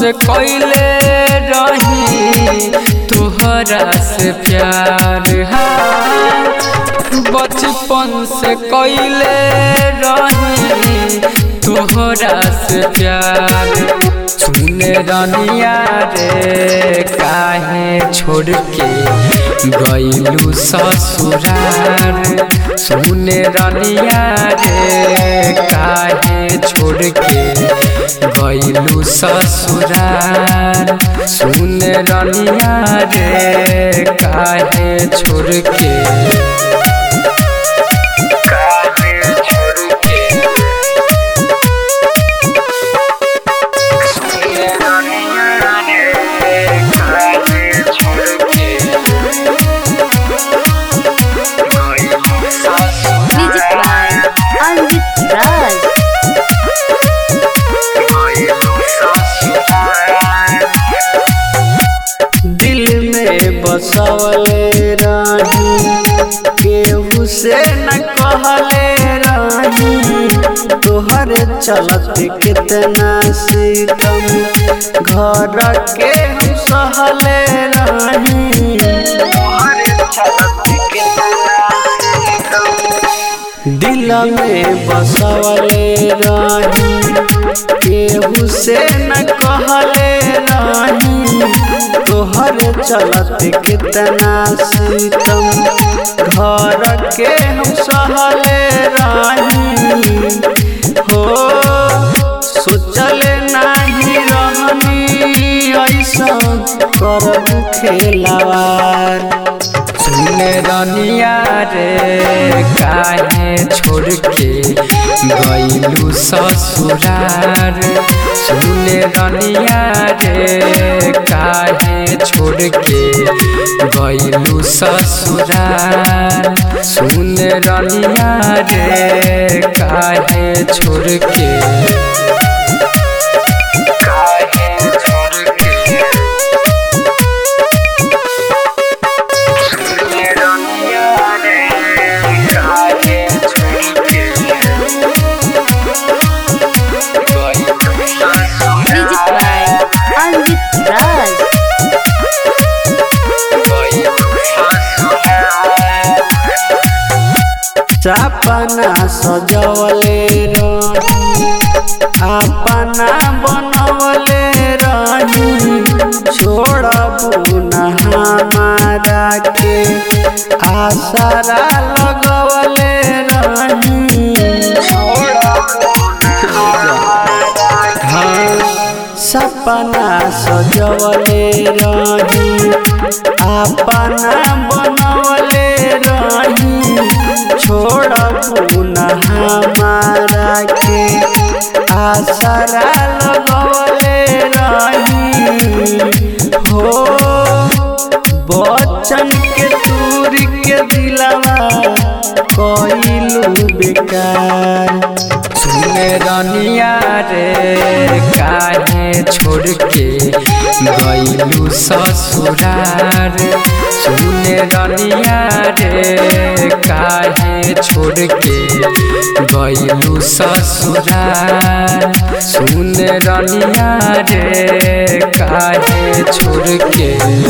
से कैले रही तोहरा से प्यार हाँ बचपन से कैले रही तोहरा से प्यार सुने रनिया रे काहे छोड़ के गईलू ससुरार सुने रनिया रे काहे छोड़ के गईलू ससुरार सुने रनिया रे काहे छोड़ के Music by Anjit Raj. दिल में बसवले रानी केहू से न कहले रानी तोहर चलत कितना सीतम घर के हम सहले रानी दिल में बसवले रानी केहू से न कहले रानी तोहर चलत कितना सीतम घर के हम सहले रानी हो सोचल नाही रहनी ऐसा करबू खेलावार सुने रनिया रे काहे छोड़ के गईलू ससुरार सुने रनिया रे काहे छोड़ के गईलू ससुरार सुने रनिया रे काहे छोड़ के काहे छोड़ के Music by Anjit Raj. सपना सजवले रही अपना बनवले रही छोड़बू न हमारा के आसरा लगवले रही हाँ, सपना सजवले रही अपना बनवले रही छोड़बू न हमारा के आसरा लगवले रही हो बचन के दूर के दिलवा कइलू बेकार सुने रनिया रे काहे छोड़ के गईलू ससुरार सुने रनिया रे काहे छोड़ के गईलू ससुरार सुने रनिया रे काहे छोड़ के